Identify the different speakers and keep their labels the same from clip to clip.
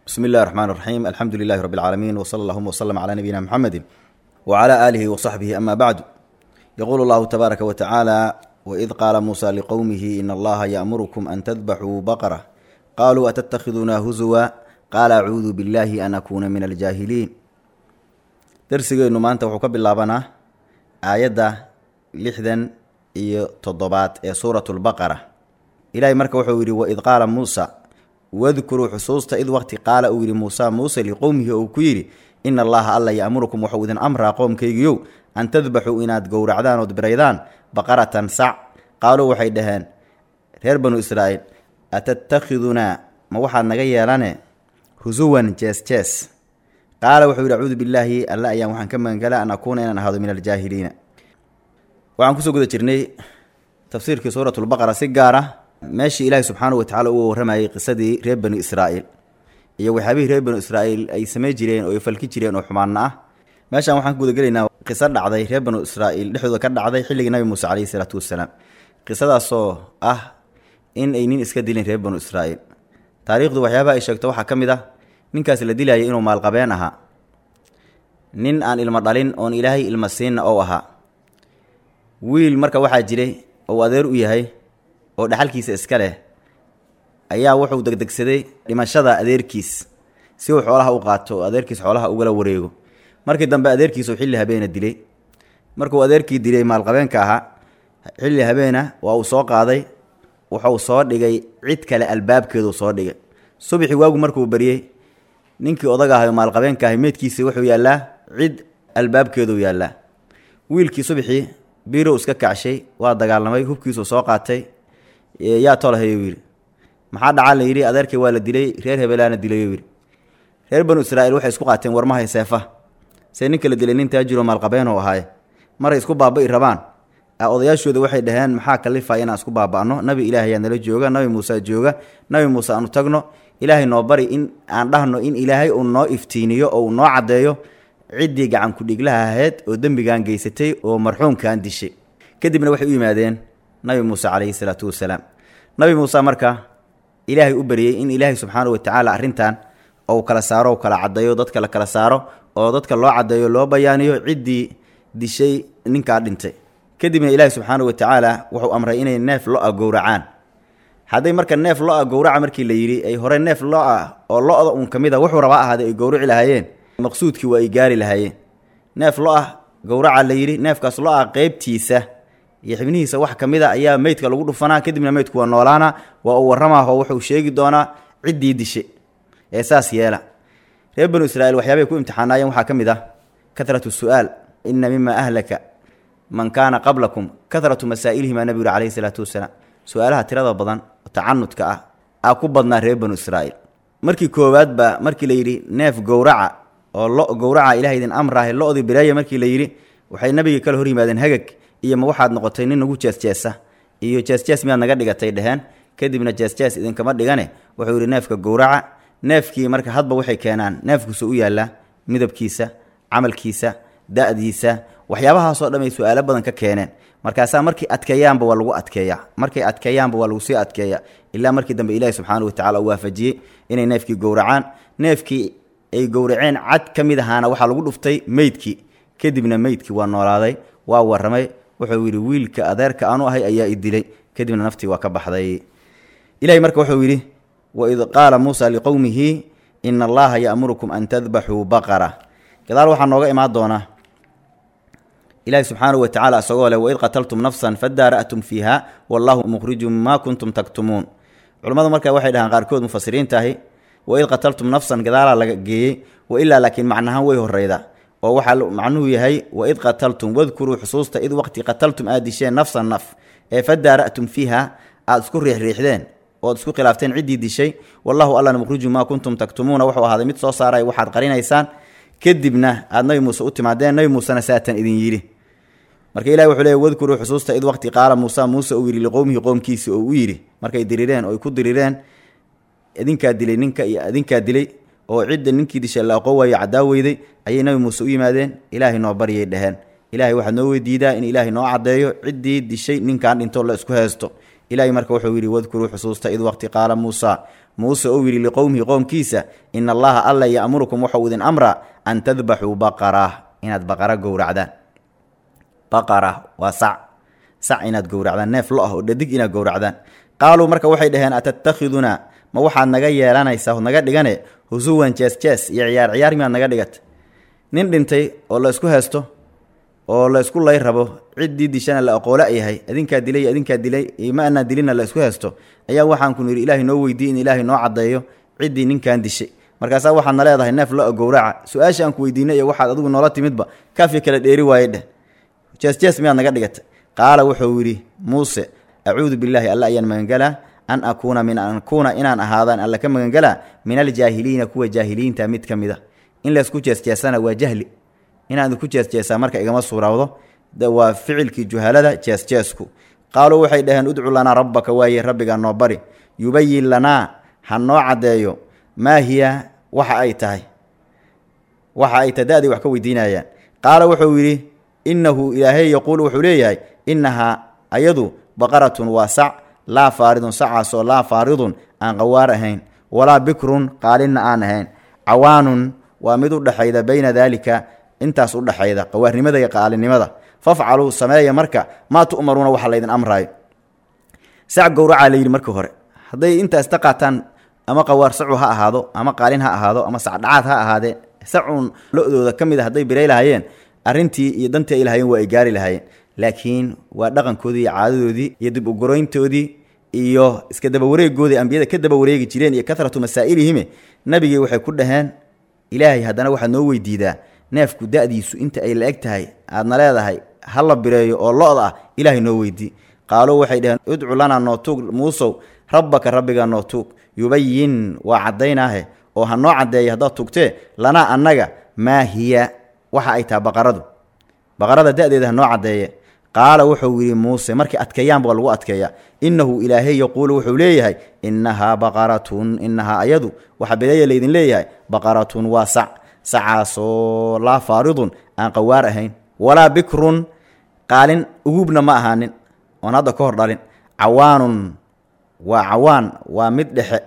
Speaker 1: bsmi اllahi الرحmn الرaxيim alxamdu lilahi rb اlcaalamiin wslى اllahuma wslm clى nabiyina mxamedi wclى alihi wصaxbihi ama bacdu yqulu اllahu tabaaraka wa tacaala waid qaala muusa liqowmihi in allaha yaأmurkum an tadbaxuu baqra qaluu atattakidunaa huzuwa qaala acuudu biاllahi an akuuna min aljaahiliin darsigeennu maanta wuxuu ka bilaabanaa aayadda lixdan iyo toddobaad ee suurat lbaqara ilaahay marka wuxuu yidhi waid qaala muusa wadkuruu xusuusta id waqti qaala uu yidhi muusa muuse liqowmihi ou ku yidhi ina allaha alla ya'murukum waxuu idin amraa qoomkaygiyow an tadbaxuu inaad gowracdaan ood biraydaan baqaratan sac qaaluu waxay dhaheen reer banu israa'iil atattakhidunaa ma waxaad naga yeelane husuwan jees jees qaala wuxuu yidhi acuudu billaahi alla ayaan waxaan ka magangala an akuuna inaan ahaado min aljaahiliina waxaan kusoo guda jirnay tafsiirkii suuratulbaqara si gaar ah meeshii ilaahi subxaanahu watacala uu warramayay qisadii reer banu israa'iil iyo waxyaabihii reer banu israa'iil ay samey jireen oo ay falki jireen oo xumaanna ah meeshaan waxaan ka gudagelaynaa qiso dhacday reer banu israa'iil dhexdooda ka dhacday xilligii nabi muuse caleyhi isalaatu wassalaam qisadaasoo ah in ay nin iska dilin reer banu israa'iil taariikhdu waxyaabaha ay sheegto waxaa ka mid ah ninkaas la dilayay inuu maalqabeen ahaa nin aan ilmo dhalin oon ilaahay ilma siinna ou ahaa wiil marka waxaa jiray ou adeer u yahay oo dhaxalkiisa iska leh ayaa wuxuu degdegsaday dhimashada adeerkiis si uu xoolaha u qaato oo adeerkiis xoolaha ugala wareego markii dambe adeerkiisuu xilli habeena dilay markuu adeerkii dilay maalqabeenka ahaa xilli habeena waa uu soo qaaday wuxuu soo dhigay cid kale albaabkeeduu soo dhigay subaxii waagu markuu bariyey ninkii odaga ahay oo maalqabeenka ahay meydkiisii wuxuu yaallaa cid albaabkeeduu yaallaa wiilkii subaxii biirow iska kacshay waa dagaalamay hubkiisuu soo qaatay yaa tolahayuu yidhi maxaa dhacaa la yidhi adeerkay waa la dilay reer hebelaana dilayuu yidhi reer banu israa'iil waxay isku qaateen warmahay seefa see ninka la dilay nin taajiroo maalqabeenoo ahaaye maray isku baaba'i rabaan odayaashooda waxay dhaheen maxaa kalifaya inaan isku baaba'no nabi ilaahay yaa nala jooga nabi muuse jooga nabi muuse aanu tagno ilaahay noo bari in aan dhahno in ilaahay uu noo iftiiniyo oo uu noo caddeeyo ciddii gacan ku-dhiglaha ahayd oo dembigan geysatay oo marxuumkan dishay kadibna waxay u yimaadeen nabi muuse calayhi salaatu wasalaam nabi muuse marka ilaahay u baryey in ilaahay subxaanahu watacaala arrintan ou kala saaro kala caddeeyo dadka la kala saaro oo dadka loo caddeeyo loo bayaaniyo ciddii dishay ninkaa dhintay kadibna ilaahi subxaanahu watacaala wuxuu amray inay neef lo-a gowracaan hadday marka neef lo-a gowraca markii la yidhi ay hore neef lo-a oo lo-da un ka mid a wuxuu rabaa ahaaday ay gowrici lahaayeen maqsuudkii waa ay gaari lahaayeen neef lo-ah gowraca la yidhi neefkaas lo-a qeybtiisa iyo xibnihiisa wax ka mid a ayaa meydka lagu dhufanaa kadibna meydku waa noolaana waa uu warramaahoo wuxuu sheegi doonaa ciddii dishe ee saas yeela reer banu israiil waxyaabay ku imtixaanaayeen waxaa ka mid ah kahratu su'aal ina mima ahlaka man kaana qablakum kahratu masaa'ilihim aa nabigu yuri calayhi salaatu wasalaam su-aalaha tirada badan oo tacanudka ah aa ku badnaa reer banu israa'iil markii koowaad baa markii la yidhi neef gowraca oo lo gowraca ilahay idin amraahe lo-dii bireeya markii la yidhi waxay nabigii kale hor yimaadeen hagag iyo ma waxaad noqotay nin nagu jeesjeesa iyo jeesjees miyaad naga dhigatay dheheen kadibna jeesjees idinkama dhigane wuxuu yidhi neefka gowraca neefkii marka hadba waxay keenaan neefkiisa u yaallaa midabkiisa camalkiisa da-diisa waxyaabahaasoo dhan ay su-aalo badan ka keeneen markaasaa markay adkeeyaanba waa lagu adkeeyaa markay adkeeyaanba waa lagu sii adkeeya ilaa markii dambe ilaahi subxaana watacala uu waafajiyey inay neefkii gowracaan neefkii ay gowraceen cad ka mid ahaana waxaa lagu dhuftay meydkii kadibna meydkii waa noolaaday waa warramay wuxuu yidhi wiilka adeerka aanu ahay ayaa i dilay kadibna naftii waa ka baxday ilahay marka wuxuu yidhi waid qaala muusa liqowmihi ina allaha ya'murukum an tadbaxuu baqara gadaal waxaa nooga imaan doonaa ilahi subxaanahu watacaala isagoo leh waid qataltum nafsan fadaara'tum fiiha wallahu mukhrijun maa kuntum taktumuun culammadu marka waxay dhahaan qaarkood mufasiriintaahi waid qataltum nafsan gadaalaa laga geeyey wa ilaa laakiin macnahaan way horeyda oo waxaa macnuhu yahay waid qataltum wadkuruu xusuusta id waqti qataltum aad disheen nafsan naf ee fadaara'tum fiiha aada isku riixriixdeen ood isku khilaafteen ciddii dishay wallahu allana mukhrijun maa kuntum taktumuuna wuxuu ahaaday mid soo saaray waxaad qarinaysaan kadibna aada nabi muuse u timaadeen nabi muusena saatan idin yidhi marka ilahi wuxuu leey wadkuruu xusuusta id waqti qaala muusa muuse uu yidhi liqowmihi qoomkiisi oo u yidhi markay dirireen oo ay ku dirireen idinkaa dilay ninka iyo idinkaa dilay oo cidda ninkii dishay la aqoon waayo caddaa weyday ayay nabi muuse u yimaadeen ilaahay noo baryay dheheen ilaahay waxaad noo weydiidaa in ilaahay noo caddeeyo ciddii dishay ninkan dhinto la isku heesto ilaahay marka wuxuu yidhi wadkuruu xusuusta id waqti qaala muusa muuse ou yidhi liqowmihi qoomkiisa ina allaha alla ya'murukum waxau idin amraa an tadbaxuu baqara inaad baqara gowracdaan baqara waa sac sac inaad gowracdaan neef lo ah oo dhadig inaad gowracdaan qaaluu marka waxay dhaheen atatakhidunaa ma waxaad naga yeelanaysaa od naga dhigane husuwan jees jees iyo ciyaar ciyaar miyaad naga dhigata nin dhintay oo la isku haysto oo la isku lay rabo ciddii dishana la aqoola yahay adinkaa dilay adinkaa dilay ma anaa dilina la isku haysto ayaa waxaan ku nidhi ilaahay noo weydiiy in ilaahay noo caddeeyo ciddii ninkan dishay markaasaa waxaadna leedahay neef lo gowraca su-aasha aan ku weydiinay iyo waxaad adigu noola timidba kaafi kala dheeri waaye dheh jees jees miyaad naga dhigata qaala wuxuu yidhi muuse acuudu billaahi alla ayaan magangalaa an akuuna min an akuuna inaan ahaadaan alla ka magangalaa min aljaahiliina kuwa jaahiliinta mid ka mid a in laysku jeesjeesana waa jahli inaan idinku jeesjeesaa marka igama suurawdo waa ficilkii juhalada jeesjeesku qaaluu waxay dhaheen udcu lanaa rabbaka waaye rabbigaa noo bari yubayin lanaa ha noo caddeeyo maa hiya waxa ay tahay waxa ay tahay da-day wax ka weydiinayaan qaala wuxuu yidhi innahu ilaahay yaquulu wuxuu leeyahay innahaa ayadu baqaratun waa sac laa faaridun sacaasoo laa faaridun aan qawaar ahayn walaa bikrun qaalinna aan ahayn cawaanun waa mid u dhexayda bayna daalika intaas u dhexayda qawaarnimada iyo qaalinimada fafcaluu sameeya marka maa tu'maruuna waxa laydin amraayo sac gowracaa la yidhi markii hore hadday intaas ta qaataan ama qawaar sacu ha ahaado ama qaalin ha ahaado ama sacdhacaad ha ahaadee sacuun lo-dooda ka mid a hadday biray lahaayeen arrintii iyo dantii ay lahaayeen waa ay gaari lahaayeen laakiin waa dhaqankoodii iyo caadadoodii iyo dib ugoroyntoodii iyo iska dabawareegoodii ambiyada ka daba wareegi jireen iyo karatu masaa'ilihime nabigii waxay ku dhaheen ilaahay haddana waxaad noo weydiidaa neefku da-diisu inta ay la eg tahay aadna leedahay ha la bireeyo oo lo-da ah ilaahay noo weydii qaaluu waxay dhaheen udcu lanaa noo tuug muusow rabbaka rabbigaa noo tuug yubayin waa caddaynaahe oo ha noo caddeeya haddaad tugtee lanaa annaga maa hiya waxa ay taha baqaradu baqarada da-deeda ha noo caddeeye qaala wuxuu yidhi muuse markay adkeeyaan baa lagu adkeeyaa innahu ilaahay yaquulu wuxuu leeyahay innahaa baqaratun innahaa ayadu waxa bedeeya laydin leeyahay baqaratun waa sac sacaasoo laa faaridun aan qawaar ahayn walaa bikrun qaalin ugubna ma ahaanin oon hadda ka hor dhalin cawaanun waa cawaan waa mid dhexe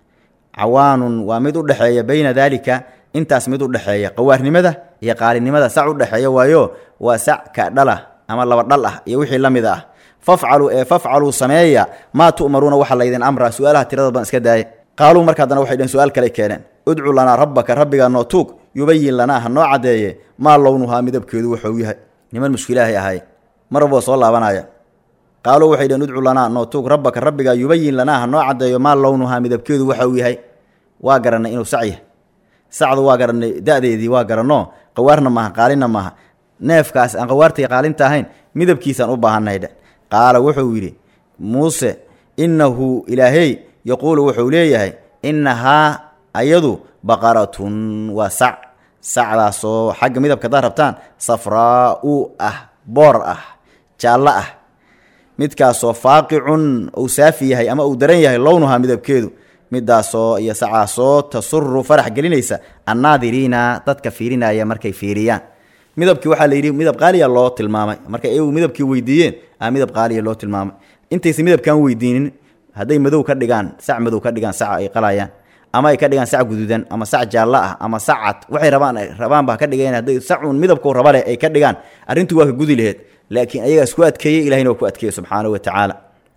Speaker 1: cawaanun waa mid u dhexeeya bayna daalika intaas mid u dhexeeya qawaarnimada iyo qaalinimada sac u dhexeeya waayo waa sac ka dhala ama laba dhal ah iyo wixii la mid ah fafcaluu ee fafcaluu sameeya maa tu'maruuna waxa laydin amraa su-aalaha tirada badan iska daaya qaaluu marka haddana waxay dheheen su-aal kale keeneen udcu lanaa rabbaka rabbigaa noo tuug yubayin lanaa ha noo caddeeye maa lownuhaa midabkeedu wuxuu yahay niman mushkilaahay ahaay marwaboo soo laabanaya qaaluu waxay dheheen udcu lanaa noo tuug rabbaka rabbigaa yubayin lanaa ha noo caddeeyo maa lownuhaa midabkeedu waxa uu yahay waa garannay inuu sac yahay sacdu waa garannay da-deedii waa garanno qawaarna maaha qaalinna maaha neefkaas aan qawaartay qaalinta ahayn midabkiisaan u baahannahay dhe qaala wuxuu yidhi muuse innahu ilaahey yaquulu wuxuu leeyahay innahaa ayadu baqaratun waa sac sacdaasoo xagga midabka hadaad rabtaan safraa-u ah boor ah jaallo ah midkaasoo faaqicun uu saafi yahay ama uu daran yahay lownuhaa midabkeedu midaasoo iyo sacaasoo tasuru farax gelinaysa annaadiriina dadka fiirinaya markay fiiriyaan midabkii waxaa la yidhi midab qaaliya loo tilmaamay markay iyagu midabkii weydiiyeen a midab qaaliya loo tilmaamay intaysa midabkaan weydiinin hadday madow ka dhigaan sac madow ka dhigaan saca ay qalayaan ama ay ka dhigaan sac guduudan ama sac jaallo ah ama sac cad waxay rabaan rabaanba ka dhigeen hadday sacuun midabkuu raba leh ay ka dhigaan arrintii waa ka gudi laheed laakiin ayagaa isku adkeeyey ilahina waa ku adkeeyey subxaanahu wa tacaala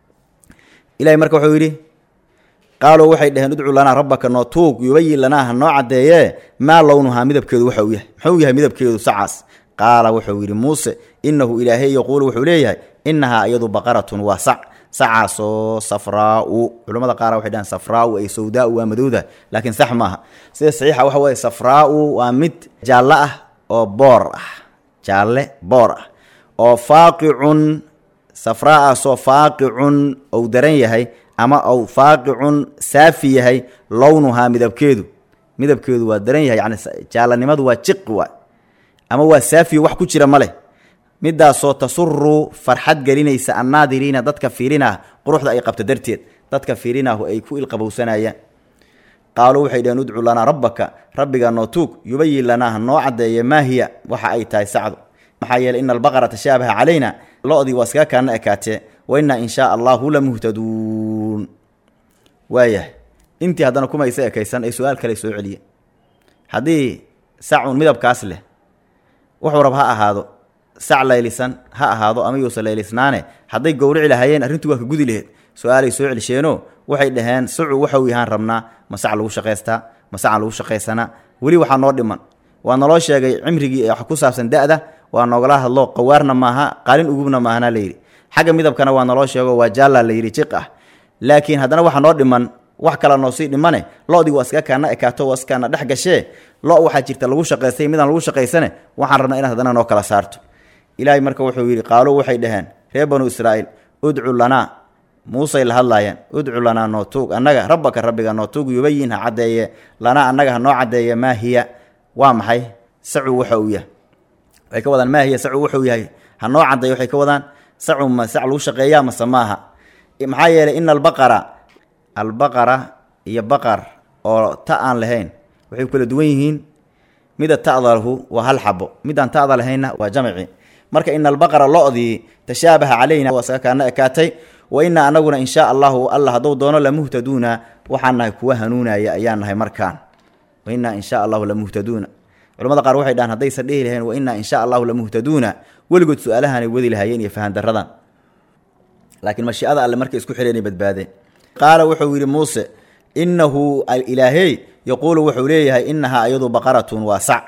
Speaker 1: ilahay marka wuxuu yidhi qaaluu waxay dhaheen udcu lanaa rabbaka noo tuug yubayin lanaa ha noo caddeeyee maa lownuhaa midabkeedu waxa uu yahay muxuu yahay midabkeedu sacaas qaala wuxuu yidhi muuse innahu ilaahay yaquulu wuxuu leeyahay innahaa iyadu baqaratun waa sac sacaasoo safraa-u culamada qaar waxay dhahaan safraa-u ay sawdaa-u waa madowda laakiin sax maaha sida saxiixa waxa weeye safraa-u waa mid jaallo ah oo boor ah jaalle boor ah oo faaqicun safraa-aasoo faaqicun ou daran yahay ama ou faaqicun saafi yahay lownuhaa midabkeedu midabkeedu waa daran yahay yani jaallanimadu waa jiqi waay ama waa saafiyo wax ku jira ma leh midaasoo tasuru farxad gelinaysa annaadiriina dadka fiirinah quruxda ay qabto darteed dadka fiirinahu ay ku ilqabowsanayaan qaaluu waxay dhaheen udcu lanaa rabbaka rabbigaa noo tuug yubayin lanaa ha noo caddeeye maa hiya waxa ay tahay sacdu maxaa yeeley ina albaqara tashaabaha calayna lo-dii waa iskaga kaana ekaatee wa innaa in shaa allahu la muhtaduun waayahay intii haddana kumaysa ekaysan ay su-aal kale soo celiyeen haddii sacun midabkaas leh wuxuu rab ha ahaado sac laylisan ha ahaado ama yuusa laylisnaane hadday gowrici lahaayeen arrintu waa ka gudi laheed su-aalay soo celisheenoo waxay dhaheen sacu waxau yahaan rabnaa ma sac lagu shaqaystaa ma sacan lagu shaqaysanaa weli waxaa noo dhiman waa naloo sheegay cimrigii wax ku saabsan da-da waa noogala hadlo qawaarna maaha qaalin ugubna maahana layidhi xagga midabkana waa naloo sheego waa jaalla layidhi jiq ah laakiin haddana waxaa noo dhiman wax kala noo sii dhimane lo-dii waa iska kaana ekaato waa iskaana dhex gashee lo waxaa jirta lagu shaqaystay midaan lagu shaqaysane waxaan rabnaa inaad haddana noo kala saarto ilaahay marka wuxuu yidhi qaaluu waxay dhaheen reer banu israa'iil udcu lanaa muusey la hadlaayeen udcu lanaa noo tuug annaga rabbaka rabbiga noo tuug yubayin ha caddeeye lanaa annaga ha noo caddeeye maa hiya waa maxay sacu waxa uu yahay waxay ka wadaan maa hiya sacu wuxuu yahay ha noo caddeeye waxay ka wadaan sacu ma sac lagu shaqeeyaa mase maaha maxaa yeelay ina albaqara albaqara iyo baqar oo ta aan lahayn waxay kala duwan yihiin mida ta'dalahu waa hal xabo midaan ta'da lahaynna waa jamci marka ina albaqara lo-dii tashaabaha calayna waa isaga kaana ekaatay wa inaa anaguna in shaa allahu alla hadduu doono lamuhtaduuna waxaan nahay kuwa hanuunaya ayaan nahay markaan wa inaa in shaa allahu lamuhtaduuna culamada qaar waxay dhahaan haddaysan dhihi lahayn wa inaa in shaa allahu lamuhtaduuna weligood su-aalahanay wadi lahaayeen iyo fahandaradan laakiin mashiicada alle markay isku xidheenay badbaadeen qaala wuxuu yidhi muuse innahu ilaahey yaquulu wuxuu leeyahay inahaa iyadu baqaratun waa sac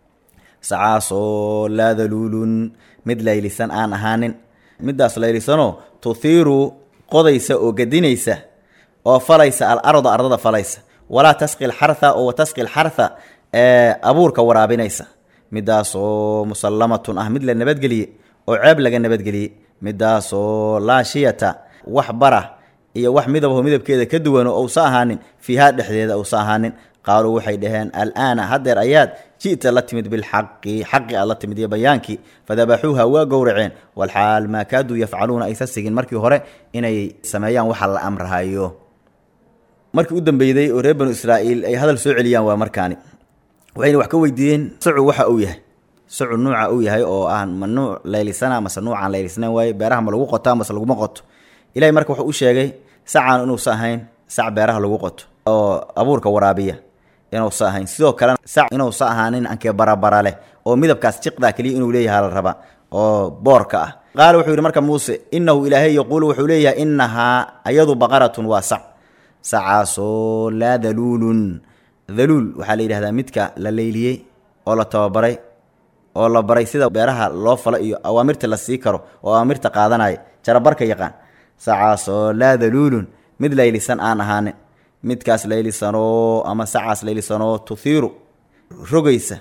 Speaker 1: sacaasoo laa daluulun mid laylisan aan ahaanin middaas laylisanoo tuhiiru qodaysa oo gedinaysa oo falaysa al arda ardada falaysa walaa tasqi lxartha oo tasqi lxartha ee abuurka waraabinaysa middaasoo musallamatun ah mid la nabadgeliye oo ceeb laga nabadgeliyey middaasoo laa shiyata wax bara iyo wax midabaho midabkeeda ka duwano ousa ahaanin fiihaa dhexdeeda ousa ahaanin qaaluu waxay dhaheen alaana haddeer ayaad ji'ta la timid bilxaqi xaqi aad la timid iyo bayaankii fadabaxuuha waa gowraceen walxaal maa kaaduu yafcaluuna aysa sigin markii hore inay sameeyaan waxa la amrahayo markii u dambeyday oo reer banu israa'iil ay hadal soo celiyaan waa markaani waxayna wax ka weydiiyeen sacu waxa uu yahay sacu nuuca uu yahay oo aan ma nuuc laylisana mase nuucaan laylisnayn waaye beeraha ma lagu qotaa mase laguma qoto ilahay marka wuxuu u sheegay sacaan inuusa ahayn sac beeraha lagu qoto oo abuurka waraabiya inuusa ahayn sidoo kalena sac inuusa ahaanin ankee barabara leh oo midabkaas jiqdaa keliya inuu leeyahay la raba oo boorka ah qaala wuxuu yidhi marka muuse innahu ilaahay yaquulu wuxuu leeyahay innahaa ayadu baqaratun waa sac sacaasoo laa daluulun daluul waxaa la yidhahdaa midka la leyliyey oo la tababaray oo la baray sida beeraha loo falo iyo awaamirta la sii karo oo awaamirta qaadanaya jarabarka yaqaan sacaasoo laa daluulun mid laylisan aan ahaanin midkaas laylisanoo ama sacaas laylisanoo tuhiiru rogaysa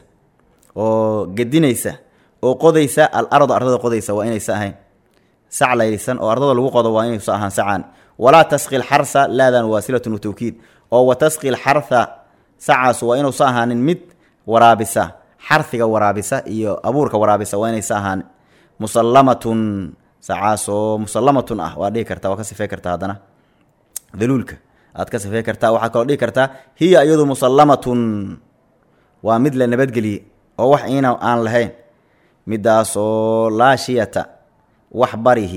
Speaker 1: oo gedinaysa oo qodaysa al arda ardada qodaysa waa inaysa ahayn sac laylisan oo ardada lagu qodo waa inaysa ahaan sacaan walaa tasqi lxarsa laadan waasilatun watawkiid oo wa tasqi lxarha sacaas waa inuusa ahaanin mid waraabisa xarhiga waraabisa iyo abuurka waraabisa waa inaysa ahaanin musallamatun sacaasoo musallamatun ah waa dhihi kartaa waa ka sifey kartaa haddana daluulka aad ka sifey kartaa waxaad kaloo dhihi kartaa hiya iyadu musallamatun waa mid la nabadgeliyey oo wax iina aan lahayn midaasoo laa shiyata wax barihi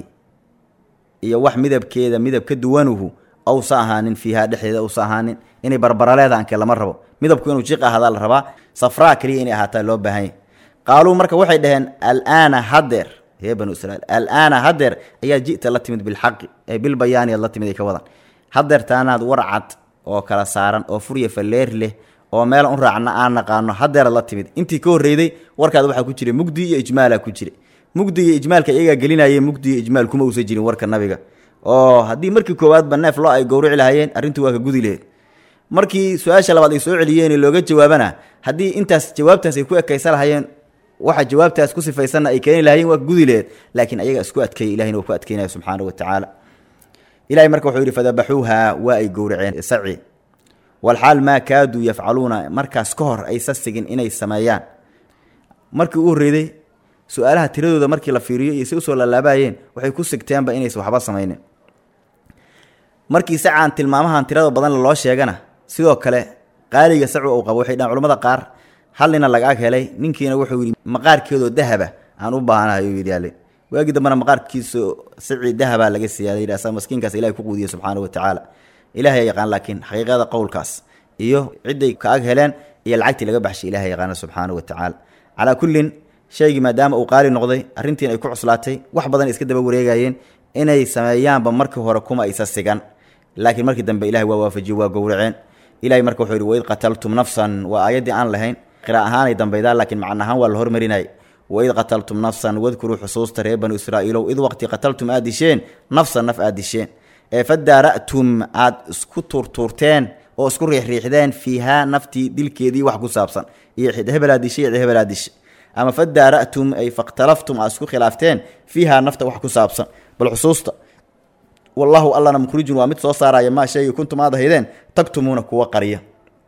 Speaker 1: iyo wax midabkeeda midab ka duwanuhu awsa ahaanin fiihaa dhexdeeda awsa ahaanin inay barbaraleeda anke lama rabo midabku inuu jiq ahadaa la rabaa safraa keliya inay ahaataa loo baahanya qaaluu marka waxay dhaheen alaana haddeer ree banu israiil alaana haddeer ayaa ji'ta la timid bilxaqi ee bilbayaani aad la timid ay ka wadan haddeer taanaad warcad oo kala saaran oo furya falleer leh oo meelan u raacna aan naqaano haddeeraad la timid intii ka horreyday warkaad waxaa ku jiray mugdi iyo ijmaalaa ku jira mugdiga ijmaalka iyagaa gelinayay mugdiga ijmaal kuma uusan jirin warka nabiga oo haddii markii koowaadba neef loo ay gowrici lahaayeen arrintu waa ka gudi laheed markii su-aasha labaad ay soo celiyeen looga jawaabana haddii intaas jawaabtaas ay ku ekaysa lahayeen waxa jawaabtaas ku sifaysanna ay keeni lahayeen waa ka gudi laheed laakiin ayaga isku adkeeyey ilahina waa ku adkeynaya subxaana wa tacaala ilahay marka wuxuu yidhi fadabaxuuha waa ay gowraceen saci walxaal maa kaaduu yafcaluuna markaas ka hor aysa sigin inay sameeyaan markii u horreyday su-aalaha tiradooda markii la fiiriyo iyo si usoo laalaabayeen waxay ku sigteenba inaysa waxba samaynin markii sacaan tilmaamahan tirada badan loo sheegana sidoo kale qaaliga sacu uu qabo waxay dhahan culamada qaar hal nina laga ag helay ninkiina wuxuu yidhi maqaarkeedoo dahaba aan u baahanahay uu yidhi ale waagii dambena maqaarkiiso saci dahabaa laga siiya layidhi asaa maskiinkaas ilahay ku quudiye subxaana wa tacaala ilahay yaqaan laakiin xaqiiqada qowlkaas iyo cidday ka ag heleen iyo lacagtii laga baxshay ilahay yaqaana subxaanahu wa tacaala calaa kullin shaygii maadaama uu qaali noqday arrintiin ay ku cuslaatay wax badan iska daba wareegayeen inay sameeyaanba markii hore kuma aysa sigan laakiin markii dambe ilahay waa waafajiye waa gowraceen ilahay marka wuxuu yidhi waid qataltum nafsan waa aayaddii aan lahayn qira ahaanay dambaydaa laakiin macna ahaan waa la hormarinayay waid qataltum nafsan wadkuruu xusuusta reer banu israa'iilow id waqti qataltum aad disheen nafsan naf aad disheen ee fadaara'tum aad isku tuurtuurteen oo isku riixriixdeen fiihaa naftii dilkeedii wax ku saabsan iyo cid hebelaad dishay cid hebelaad dishay ama fadaara'tum ay fakhtalaftum aad isku khilaafteen fiihaa nafta wax ku saabsan bal xusuusta wallahu allana mukhrijun waa mid soo saaraya maa sheegi kuntum aad ahaydeen tagtumuuna kuwa qarya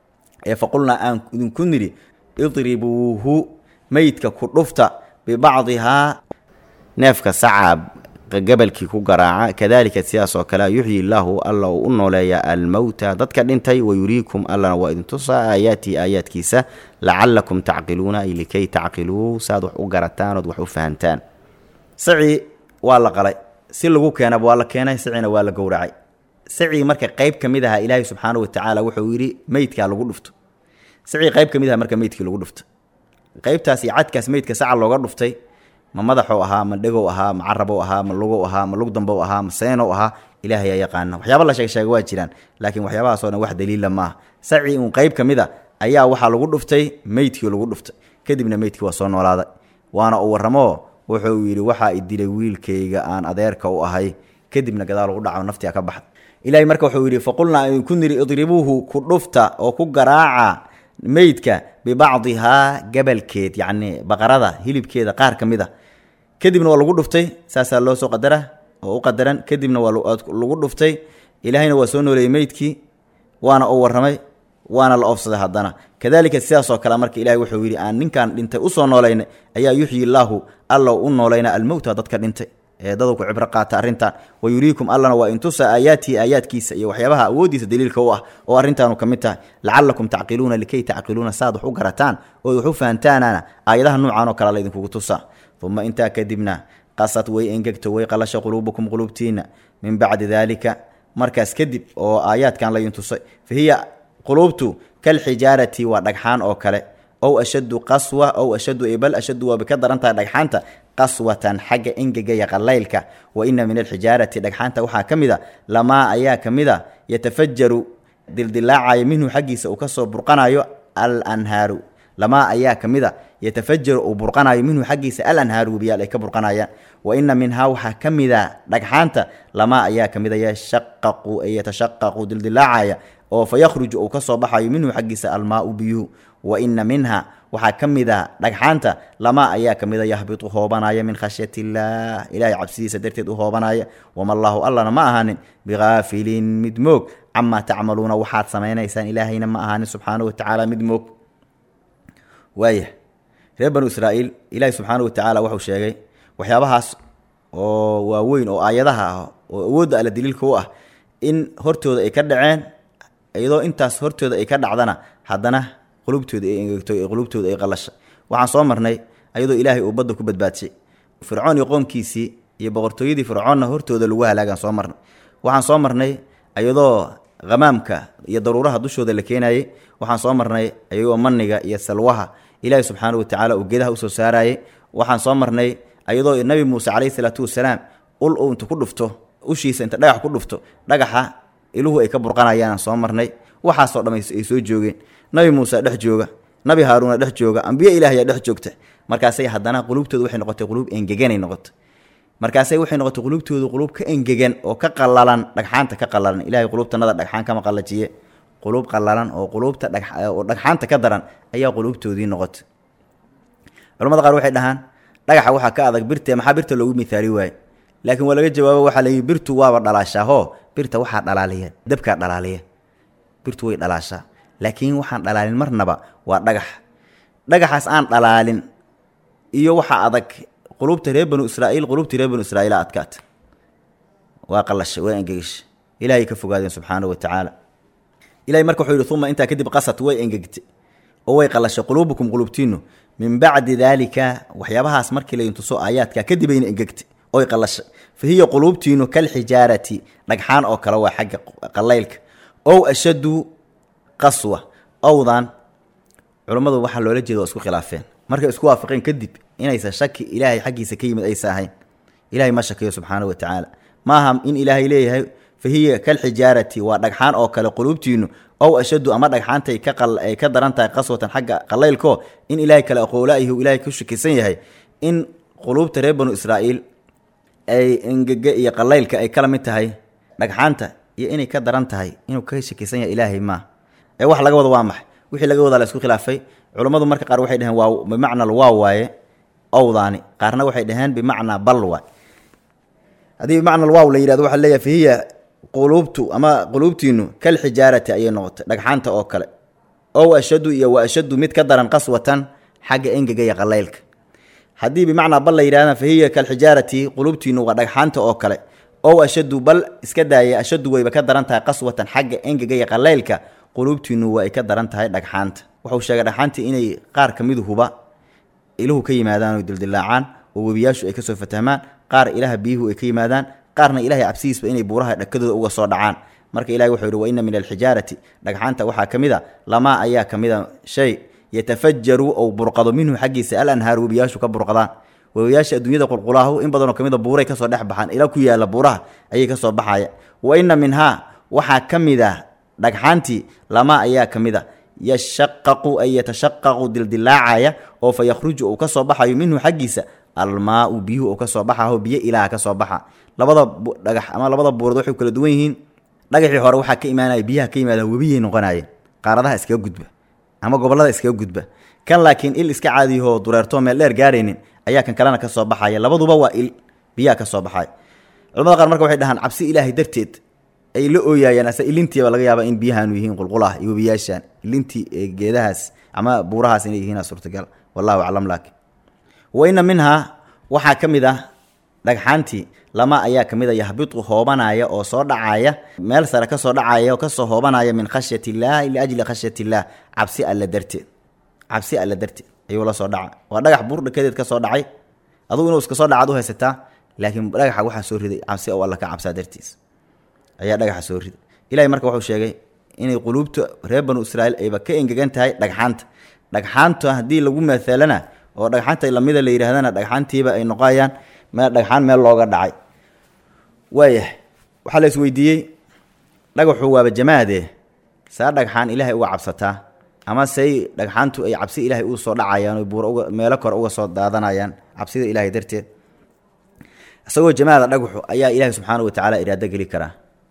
Speaker 1: ee faqulnaa aan idinku nidhi idribuuhu meydka ku dhufta bibacdihaa neefka sacaab gabalkii ku garaaca kadalika sidaas oo kale yuxyi illaahu alla uu u nooleeya almowta dadka dhintay wayuriikum allana waa idintusaa aayaatihi aayaadkiisa lacalakum tacqiluuna ay likay tacqiluu saaad wax u garataan ood wax u fahantaan saci waa la qalay si lagu keenaba waa la keenay sacina waa la gowracay sacii marka qayb ka mid aha ilaahay subxaanahu watacaala wuxuu yidhi meydkaa lagu dhufto sacii qayb ka mid aha marka meydkii lagu dhufto qaybtaas iyo cadkaas meydka saca looga dhuftay ma madaxou ahaa ma dhegow ahaa ma carabow ahaa ma lugow ahaa ma lugdambow ahaa ma seenow ahaa ilaahay aa yaqaana waxyaaba la sheeg sheega waa jiraan laakiin waxyaabahaasoo dhan wax daliila maaha sacii uun qayb ka mid a ayaa waxaa lagu dhuftay meydkii lagu dhuftay kadibna meydkii waa soo noolaaday waana uu warramoo wuxuu yidhi waxaa i dilay wiilkayga aan adeerka u ahay kadibna gadaal ugu dhaco naftiga ka baxda ilahay marka wuxuu yidhi faqulnaa idinku niri idribuuhu ku dhufta oo ku garaaca meydka bibacdihaa gabalkeed yacni baqarada hilibkeeda qaar ka mid a kadibna waa lagu dhuftay saasaa loo soo qadara oo u qadaran kadibna waa lagu dhuftay ilaahayna waa soo nooleeyey meydkii waana uu warramay waana la oofsaday haddana kadalika sidaasoo kale marka ilahay wuxuu yidhi aan ninkan dhintay usoo noolayna ayaa yuxyi illaahu alla u noolayna almowta dadka dhintay ee dadu ku cibro qaata arrintan wa yuriikum allana waa intusa aayaatihi aayaadkiisa iyo waxyaabaha awooddiisa daliilka u ah oo arrintaanu ka mid tahay lacalakum tacqiluuna likay tacqiluuna saaad wax u garataan ood wax u fahantaanana aayadaha nuucan oo kale laydinkugu tusaa uma intaa kadibna qasad way engegto way qalasha quluubukum quluubtiina min bacdi daalika markaas kadib oo aayaadkan laydin tusay fa hiya quluubtu kalxijaarati waa dhagxaan oo kale ow ashaddu qaswa ow ashaddu bal ashaddu waaba ka daran tahay dhagxaanta qaswatan xagga engega iyo qalaylka wa ina min alxijaarati dhagxaanta waxaa ka mid a lamaa ayaa ka mid a yatafajaru dildilaacaya minhu xaggiisa uu kasoo burqanayo al anhaaru lamaa ayaa ka mid a yatafajaru uu burqanayo minhu xaggiisa al anhaaru webiyaal ay ka burqanayaan wa ina minhaa waxaa ka mid a dhagxaanta lamaa ayaa ka mid a yashaqaqu ay yatashaqaqu dildilaacaya oo fa yakhruju uu ka soo baxayo minhu xaggiisa almaau biyuhu wa ina minha waxaa ka mid a dhagxaanta lamaa ayaa ka mid a yahbitu hoobanaya min khashyati illaah ilahay cabsidiisa darteed u hoobanaya wama allaahu allana ma ahaanin bikaafilin mid moog camaa tacmaluuna waxaad samaynaysaan ilaahayna ma ahaanin subxaanahu watacaala mid moog waaya reer banu israa'iil ilaahay subxaanahu watacaala wuxuu sheegay waxyaabahaas oo waaweyn oo aayadaha ah oo awoodda alla daliilka u ah in hortooda ay ka dhaceen iyadoo intaas hortooda ay ka dhacdana haddana qulubtooda ay engegto ee qulubtooda ay qalasha waxaan soo marnay ayadoo ilaahay uu badda ku badbaadshay fircoon iyo qoomkiisii iyo boqortooyadii fircoonna hortooda lagu halaagaan soo marnay waxaan soo marnay ayadoo hamaamka iyo daruuraha dushooda la keenayey waxaan soo marnay ayagoo maniga iyo salwaha ilaahay subxaana watacaala uu geedaha usoo saarayey waxaan soo marnay ayadoo nabi muuse calayhi salaatu wasalaam ul uu inta ku dhufto ushiisa inta dhagax ku dhufto dhagaxa iluhu ay ka burqanayaan soo marnay waxaasoo dham ay soo joogeen nabi muuse dhex jooga nabi haaruuna dhex jooga ambiye ilaahyaa dhex joogta markaasay haddana qulubtooda waxay noqotay quluub engeganay noqotay markaasay waxay noqotay quluubtoodu quluub ka engegan oo ka qalalan dhagxaanta ka qalalan ilahay quluubtanada dhagxaan kama qallajiye quluub qalalan oo quluubta oo dhagxaanta ka daran ayaa quluubtoodii noqotay culamada qaar waxay dhahaan dhagaxa waxaa ka adag birte maxaa birta loogu mithaali waaye laakiin waa laga jawaabo waxaa layihi birtu waaba dhalaashaahoo birta waxaa dhalaaliya dabkaa dhalaaliya birtu way dhalaashaa laakiin waxaan dhalaalin marnaba waa dhagax dhagaxaas aan dhalaalin iyo waxaa adag qulubta reer banu israaiil qulubtii reer banu israiila adkaata waa qalasha waa engegasha ilaahay ka fogaadeen subxaanahu watacaala ilahay marka wuxuu yihi uma intaa kadib qasat way engegtay oo way qalashay quluubukum qulubtiinu min bacdi daalika waxyaabahaas markii laydin tuso aayaadka kadibayna engegtay oy qalashay fa hiya quluubtiinu kalxijaarati dhagxaan oo kale waa xagga qalaylka ow ashaddu qaswa owdan culummadu waxaa loola jeeda waa isku khilaafeen markay isku waafaqeen kadib inaysan shaki ilaahay xaggiisa ka yimid aysa ahayn ilahay ma shakiyo subxaanahu wa tacaala maaha in ilaahay leeyahay fa hiya kalxijaarati waa dhagxaan oo kale quluubtiinu ow ashaddu ama dhagxaantay kaay ka daran tahay qaswatan xagga qalaylko in ilaahay kale aqoolaayahu ilaahay ku shakisan yahay in quluubta reer banu israa'iil ay engege iyo qalaylka ay kala mid tahay dhagxaanta iyo inay ka daran tahay inuu ka shakisan yahay ilaahay maa ee wax laga wado waa maxay wixii laga wadaa la isku khilaafay culummadu marka qaar waxay dhaheen waa bimacnal waa waaye owdaani qaarna waxay dhaheen bimacnaa bal waay haddii bimacnal waaw la yidhahdo waxaa leeyahay fahiya quluubtu ama quluubtiinu kal xijaarati ayay noqotay dhagxaanta oo kale ow ashaddu iyo wa ashaddu mid ka daran qaswatan xagga engega iyo qalaylka haddii bimacnaa bal la yidhahda fahiya kalxijaarati quluubtiinu waa dhagxaanta oo kale ow ashaddu bal iska daaya ashaddu wayba ka daran tahay qaswatan xagga engega iyo qalaylka quluubtiinu waa ay ka daran tahay dhagxaanta wuxuu sheegay dhagxaantii inay qaar ka miduhuba iluhu ka yimaadaan oo dildilaacaan oo webiyaashu ay kasoo fatahmaan qaar ilaha biyuhu ay ka yimaadaan qaarna ilahay cabsidiisba inay buuraha dhakadooda uga soo dhacaan marka ilahi wuxuu yihi wa inna min alxijaarati dhagxaanta waxaa ka mid a lamaa ayaa ka mid a shay yatafajaru ou burqado minhu xaggiisa al anhaaru webiyaashu ka burqadaan webiyaasha adduunyada qulqulaahu in badanoo ka mid a buuray kasoo dhex baxaan ila ku yaalla buuraha ayay kasoo baxaya wa inna minhaa waxaa ka mid ah dhagxaantii lamaa ayaa ka mid a yashaqaqu ay yatashaqaqu dildilaacaya oo fa yakhruju uu ka soo baxayo minhu xaggiisa almaau biyuhu uu ka soo baxaho biyo ilaaha ka soo baxa labada dhagax ama labada buurood waxay kala duwan yihiin dhagaxii hore waxaa ka imaanaya biyaha ka yimaada webiyay noqonayeen qaaradaha iskaga gudba ama gobollada iskaga gudba kan laakiin il iska caadiyahoo dureertoo meel dheer gaaraynin ayaa kan kalena ka soo baxaya labaduba waa il biyaha ka soo baxaya culamada qaar marka waxay dhahaan cabsi ilaahay darteed ay la ooyaayaan ase ilintiiba laga yaaba in biyahaanu yihiin qulqulah iyo webiyaashaan ilintii geedahaas ama buurahaas inay yihiin suurtagal wallahu aclam laakin wa inna minhaa waxaa ka mid ah dhagxaantii lama ayaa ka mid a yahbitu hoobanaya oo soo dhacaya meel sare kasoo dhacaya oo kasoo hoobanaya min khashyat illaahi liajli khashyat illaah cabsi alla darteed cabsi alla darteed ayuu la soo dhaca waa dhagax buur dhakadeed ka soo dhacay adugu inuu iska soo dhacaad u haysataa laakiin dhagaxa waxaa soo riday cabsi oo alla ka cabsaa dartiis ayaa dhagaxa soo riday ilahay marka wuxuu sheegay inay quluubta reer banu israa'iil ayba ka engegan tahay dhagxaanta dhagxaanta haddii lagu maaalana oo dhagxaanta lamida la yidhahdana dhagxaantiiba ay noqonayaan meel dhagxaan meel looga dhacay waayahay waxaa la isweydiiyey dhagaxu waaba jamaade saa dhagxaan ilaahay uga cabsataa ama say dhagxaantu ay cabsi ilaahay u soo dhacayaan buur uga meelo kore uga soo daadanayaan cabsida ilaahay darteed isagoo jamaada dhagaxu ayaa ilaahay subxaana wa tacaala iraado geli karaa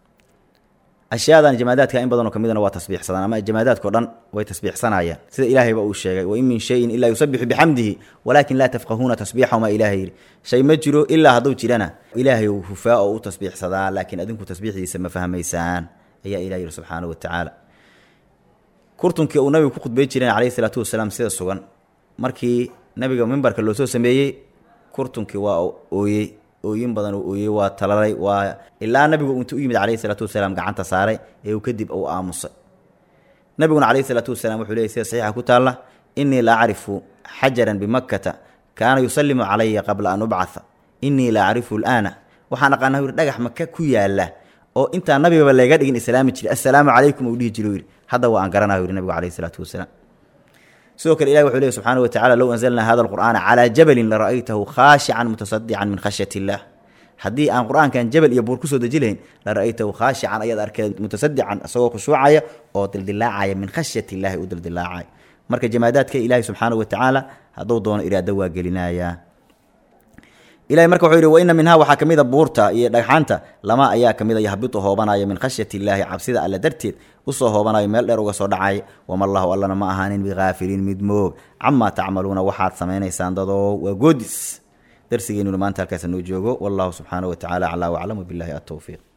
Speaker 1: ashyaadan jamaadaadka in badanoo ka midna waa tasbiixsadaan ama jamaadaadkao dhan way tasbiixsanayaan sida ilaahayba uu sheegay wain min shayin ilaa yusabixu bixamdihi walaakin laa tafqahuuna tasbiixahuma ilaahay yidhi shay ma jiro ilaa hadduu jirana ilaahay uu hufaa oo u tasbiixsadaa laakiin adinku tasbiixdiisa ma fahmaysaan ayaa ilah yidhi subxaana wa tacaala kurtunkii uu nabigu ku khudbay jireen calayhi salaatu wasalaam sida sugan markii nabiga mimbarka loo soo sameeyey kurtunkii waa ooyey ooyin badan uu ooyey waa talalay waa ilaa nabigu intuu u yimid calayhi salaatu wasalaam gacanta saaray ee uu kadib uu aamusay nabiguna calayhi salaatu wasalaam wuxuu leeyay sida saxiixa ku taalla innii la acrifu xajaran bimakkata kaana yusallimu calaya qabla an ubcatha innii la acrifu alaana waxaan aqaanaa yidhi dhagax maka ku yaalla oo intaa nabigaba layga dhigin islaami jiray assalaamu calaykum uu dhihi jiro yidhi hadda waa aan garanaa yidhi nabigu calayhi salaatu wasalaam sidoo kale ilahi wuxuu leey subxaana wa tacala low anzalnaa hada alqur'aana calaa jabalin lara'aytahu khaashican mutasadican min khashyat illah haddii aan qur-aankan jabal iyo buur kusoo deji lahayn la ra'aytahu khaashican ayaad arkeen mutasadican isagoo khushuucaya oo dildilaacaya min khashyat illaahi u dildilaacaya marka jamaadaadka ilaahi subxaana wa tacaala hadduu doono iraado waa gelinayaa ilahay marka wuxuu yidhi wa inna minhaa waxaa ka mid a buurta iyo dhagxaanta lama ayaa ka mid a yahbitu hoobanaya min khashyat illaahi cabsida alle darteed usoo hoobanayo meel dheer uga soo dhacay wamallahu allana ma ahaanin bikaafiliin mid moog camaa tacmaluuna waxaad samaynaysaan dadoo waa goodis darsigeenuna maanta halkaas noo joogo wallahu subxaana wa tacala aclaa waclam wabilahi atowfiiq